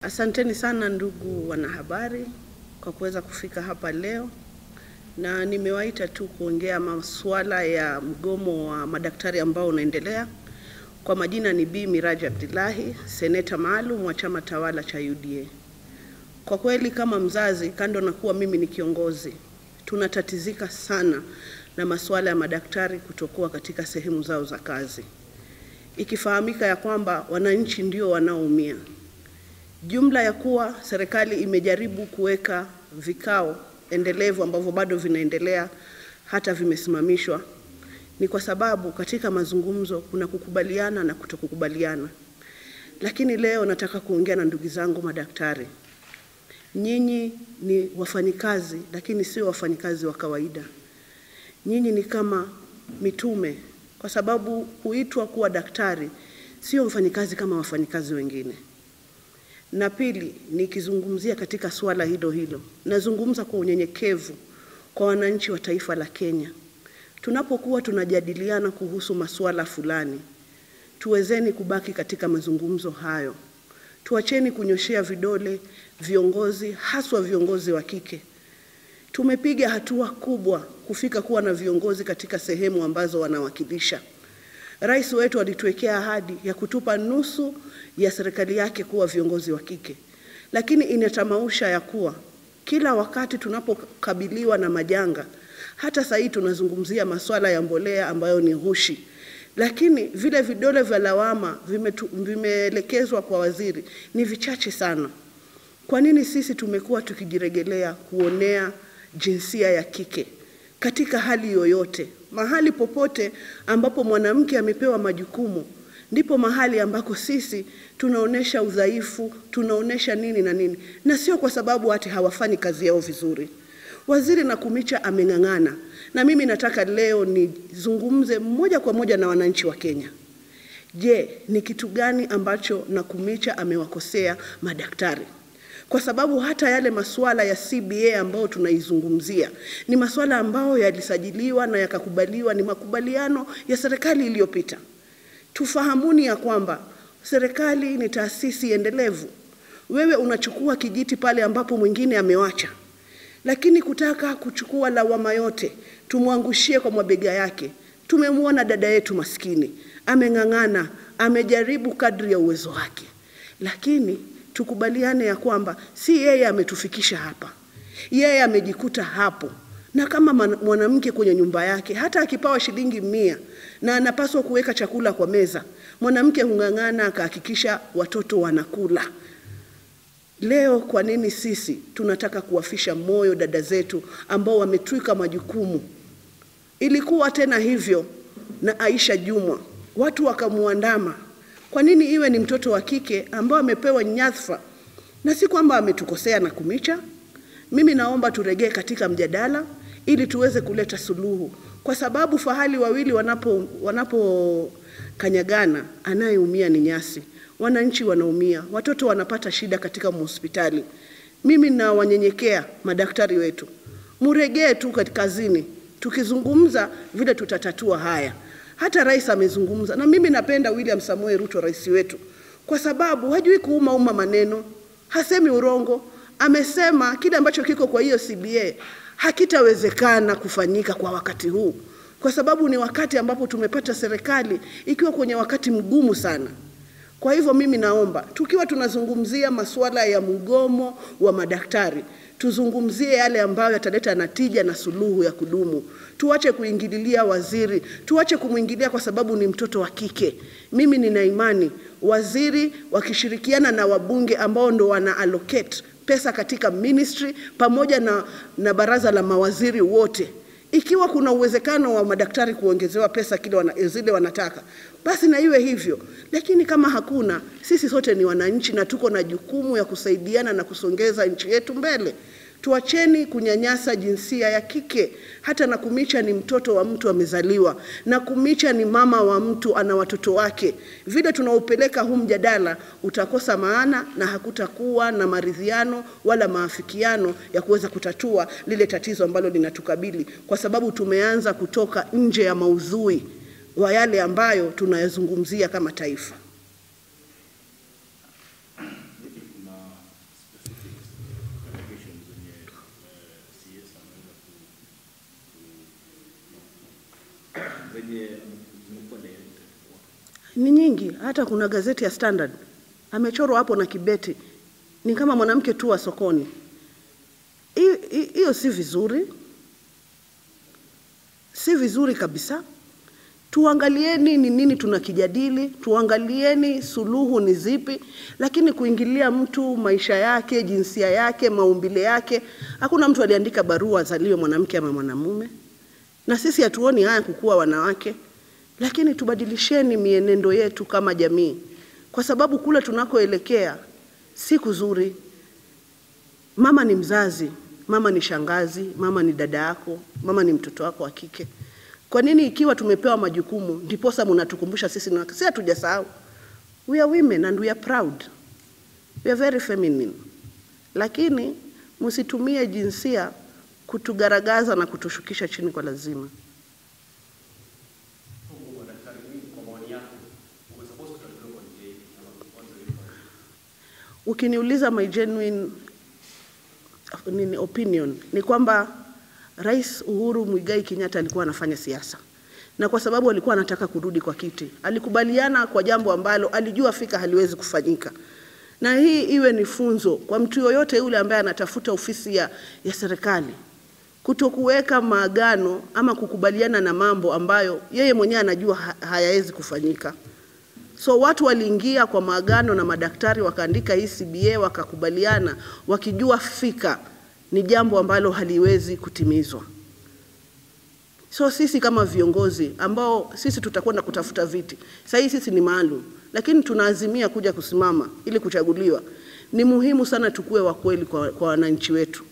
Asanteni sana ndugu wanahabari kwa kuweza kufika hapa leo, na nimewaita tu kuongea masuala ya mgomo wa madaktari ambao unaendelea. Kwa majina ni Bi Miraji Abdullahi, seneta maalum wa chama tawala cha UDA. Kwa kweli kama mzazi, kando na kuwa mimi ni kiongozi, tunatatizika sana na masuala ya madaktari kutokuwa katika sehemu zao za kazi, ikifahamika ya kwamba wananchi ndio wanaoumia. Jumla ya kuwa serikali imejaribu kuweka vikao endelevu ambavyo bado vinaendelea hata vimesimamishwa, ni kwa sababu katika mazungumzo kuna kukubaliana na kutokukubaliana. Lakini leo nataka kuongea na ndugu zangu madaktari. Nyinyi ni wafanyikazi, lakini sio wafanyikazi wa kawaida. Nyinyi ni kama mitume, kwa sababu huitwa kuwa daktari, sio mfanyikazi kama wafanyikazi wengine. Na pili, nikizungumzia katika suala hilo hilo, nazungumza kwa unyenyekevu kwa wananchi wa taifa la Kenya. Tunapokuwa tunajadiliana kuhusu masuala fulani, tuwezeni kubaki katika mazungumzo hayo. Tuacheni kunyoshea vidole viongozi, haswa viongozi wa kike. Tumepiga hatua kubwa kufika kuwa na viongozi katika sehemu ambazo wanawakilisha. Rais wetu alituwekea ahadi ya kutupa nusu ya serikali yake kuwa viongozi wa kike, lakini inatamausha ya kuwa kila wakati tunapokabiliwa na majanga, hata sasa tunazungumzia masuala ya mbolea ambayo ni ghushi, lakini vile vidole vya lawama vimeelekezwa kwa waziri ni vichache sana. Kwa nini sisi tumekuwa tukijiregelea kuonea jinsia ya kike katika hali yoyote? Mahali popote ambapo mwanamke amepewa majukumu, ndipo mahali ambako sisi tunaonesha udhaifu, tunaonesha nini na nini, na sio kwa sababu ati hawafanyi kazi yao vizuri. Waziri Nakumicha ameng'ang'ana, na mimi nataka leo nizungumze moja kwa moja na wananchi wa Kenya. Je, ni kitu gani ambacho Nakumicha amewakosea madaktari? Kwa sababu hata yale masuala ya CBA ambayo tunaizungumzia ni masuala ambayo yalisajiliwa na yakakubaliwa, ni makubaliano ya serikali iliyopita. Tufahamuni ya kwamba serikali ni taasisi endelevu. Wewe unachukua kijiti pale ambapo mwingine amewacha, lakini kutaka kuchukua lawama yote tumwangushie kwa mabega yake. Tumemwona dada yetu maskini ameng'ang'ana, amejaribu kadri ya uwezo wake, lakini tukubaliane ya kwamba si yeye ametufikisha hapa, yeye amejikuta hapo. Na kama mwanamke kwenye nyumba yake, hata akipawa shilingi mia na anapaswa kuweka chakula kwa meza, mwanamke hung'ang'ana akahakikisha watoto wanakula. Leo kwa nini sisi tunataka kuwafisha moyo dada zetu ambao wametwika majukumu? Ilikuwa tena hivyo na Aisha Jumwa, watu wakamuandama kwa nini iwe ni mtoto wa kike ambao amepewa nyadhifa? Na si kwamba ametukosea Nakumicha. Mimi naomba turegee katika mjadala ili tuweze kuleta suluhu, kwa sababu fahali wawili wanapo wanapokanyagana, anayeumia ni nyasi. Wananchi wanaumia, watoto wanapata shida katika hospitali. Mimi nawanyenyekea madaktari wetu, muregee tu kazini, tukizungumza vile tutatatua haya. Hata rais amezungumza, na mimi napenda William Samoei Ruto, rais wetu, kwa sababu hajui kuuma uma maneno, hasemi urongo. Amesema kile ambacho kiko kwa hiyo CBA hakitawezekana kufanyika kwa wakati huu, kwa sababu ni wakati ambapo tumepata serikali ikiwa kwenye wakati mgumu sana. Kwa hivyo mimi naomba tukiwa tunazungumzia masuala ya mgomo wa madaktari tuzungumzie yale ambayo yataleta natija na suluhu ya kudumu. Tuache kuingililia waziri, tuache kumwingilia kwa sababu ni mtoto wa kike. Mimi nina imani waziri wakishirikiana na wabunge ambao ndo wana allocate pesa katika ministry pamoja na, na baraza la mawaziri wote ikiwa kuna uwezekano wa madaktari kuongezewa pesa kile wana, zile wanataka basi na iwe hivyo, lakini kama hakuna, sisi sote ni wananchi na tuko na jukumu ya kusaidiana na kusongeza nchi yetu mbele. Tuacheni kunyanyasa jinsia ya kike. Hata Nakumicha ni mtoto wa mtu amezaliwa. Nakumicha ni mama wa mtu, ana watoto wake. Vile tunaupeleka huu mjadala utakosa maana na hakutakuwa na maridhiano wala maafikiano ya kuweza kutatua lile tatizo ambalo linatukabili, kwa sababu tumeanza kutoka nje ya maudhui wa yale ambayo tunayazungumzia kama taifa. zenye zimekuwa direct kwa ni nyingi. Hata kuna gazeti ya Standard amechorwa hapo na kibeti, ni kama mwanamke tu wa sokoni. Hiyo- hi- Hiyo si vizuri, si vizuri kabisa. Tuangalieni ni nini tunakijadili, tuangalieni suluhu ni zipi, lakini kuingilia mtu maisha yake, jinsia yake, maumbile yake. Hakuna mtu aliandika barua azaliwe mwanamke ama mwanamume, na sisi hatuoni haya kukuwa wanawake, lakini tubadilisheni mienendo yetu kama jamii, kwa sababu kule tunakoelekea si kuzuri. Mama ni mzazi, mama ni shangazi, mama ni dada yako, mama ni mtoto wako wa kike. Kwa nini ikiwa tumepewa majukumu ndiposa mnatukumbusha sisi ni wake? Si hatujasahau. We are women and we are proud. We are very feminine. Lakini msitumie jinsia kutugaragaza na kutushukisha chini kwa lazima. Ukiniuliza my genuine nini opinion ni kwamba Rais Uhuru Muigai Kenyatta alikuwa anafanya siasa, na kwa sababu alikuwa anataka kurudi kwa kiti, alikubaliana kwa jambo ambalo alijua fika haliwezi kufanyika, na hii iwe ni funzo kwa mtu yoyote yule ambaye anatafuta ofisi ya, ya serikali kutokuweka maagano ama kukubaliana na mambo ambayo yeye mwenyewe anajua ha- hayawezi kufanyika. So watu waliingia kwa maagano na madaktari wakaandika hii CBA wakakubaliana, wakijua fika ni jambo ambalo haliwezi kutimizwa. So sisi kama viongozi ambao sisi tutakwenda kutafuta viti, sasa hii sisi ni maalum, lakini tunaazimia kuja kusimama ili kuchaguliwa. Ni muhimu sana tukue wa kweli kwa, kwa wananchi wetu.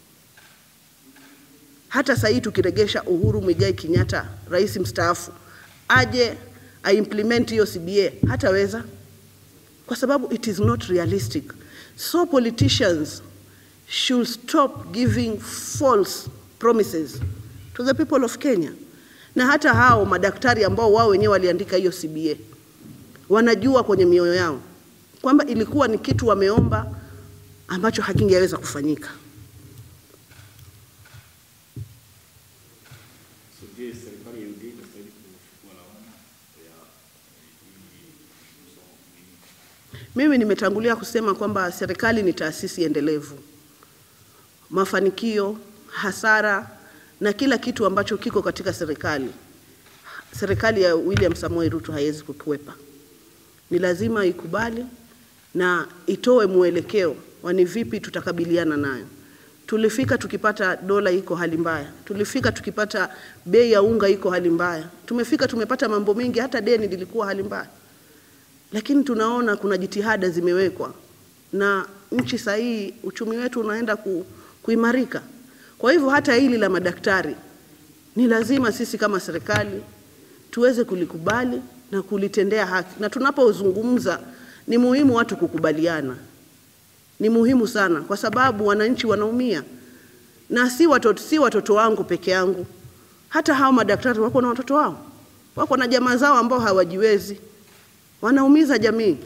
Hata sasa hii tukiregesha Uhuru Muigai Kenyatta, rais mstaafu, aje aimplement hiyo CBA, hataweza kwa sababu it is not realistic. So politicians should stop giving false promises to the people of Kenya. Na hata hao madaktari ambao wao wenyewe waliandika hiyo CBA wanajua kwenye mioyo yao kwamba ilikuwa ni kitu wameomba ambacho hakingeweza kufanyika. So je, serikali ya UDA inastahili kuchukua lawama ya hii mso- nini? Mimi nimetangulia kusema kwamba serikali ni taasisi endelevu. Mafanikio, hasara na kila kitu ambacho kiko katika serikali, serikali ya William Samoei Ruto haiwezi kukwepa. Ni lazima ikubali na itoe mwelekeo wa ni vipi tutakabiliana nayo. Tulifika tukipata dola iko hali mbaya, tulifika tukipata bei ya unga iko hali mbaya, tumefika tumepata mambo mengi, hata deni lilikuwa hali mbaya lakini tunaona kuna jitihada zimewekwa na nchi sahihi, uchumi wetu unaenda ku, kuimarika. Kwa hivyo hata hili la madaktari ni lazima sisi kama serikali tuweze kulikubali na kulitendea haki, na tunapozungumza ni muhimu watu kukubaliana, ni muhimu sana, kwa sababu wananchi wanaumia, na si watoto, si watoto wangu peke yangu, hata hao madaktari wako na watoto wao, wako na jamaa zao ambao hawajiwezi wanaumiza jamii.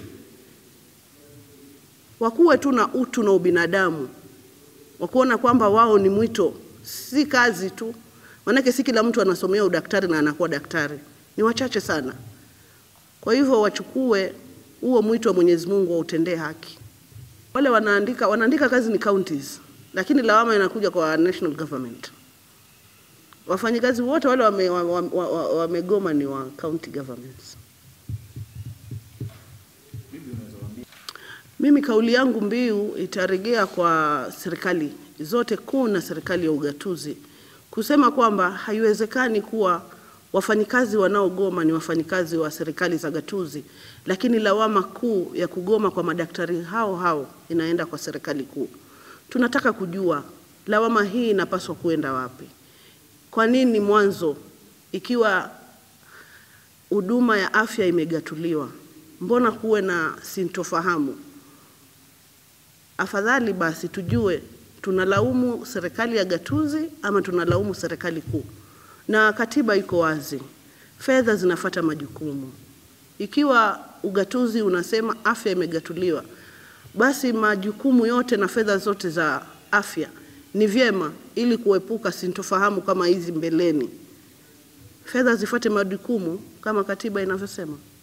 Wakuwe tu na utu na ubinadamu, wakuona kwamba wao ni mwito, si kazi tu. Maanake si kila mtu anasomea udaktari na anakuwa daktari, ni wachache sana. Kwa hivyo wachukue huo mwito wa Mwenyezi Mungu wautendee haki. Wale wanaandika wanaandika kazi ni counties, lakini lawama inakuja kwa national government. Wafanyikazi wote wale wamegoma wame, wame, wame wamegoma ni wa county governments. Bibi, unaweza waambia Mimi kauli yangu mbiu itarejea kwa serikali zote kuu na serikali ya ugatuzi kusema kwamba haiwezekani kuwa wafanyikazi wanaogoma ni wafanyikazi wa serikali za gatuzi, lakini lawama kuu ya kugoma kwa madaktari hao hao inaenda kwa serikali kuu. Tunataka kujua lawama hii inapaswa kuenda wapi? Kwa nini mwanzo ikiwa huduma ya afya imegatuliwa, mbona kuwe na sintofahamu? Afadhali basi tujue tunalaumu serikali ya gatuzi ama tunalaumu serikali kuu, na katiba iko wazi, fedha zinafata majukumu. Ikiwa ugatuzi unasema afya imegatuliwa, basi majukumu yote na fedha zote za afya ni vyema, ili kuepuka sintofahamu kama hizi mbeleni. fedha zifuate majukumu kama katiba inavyosema.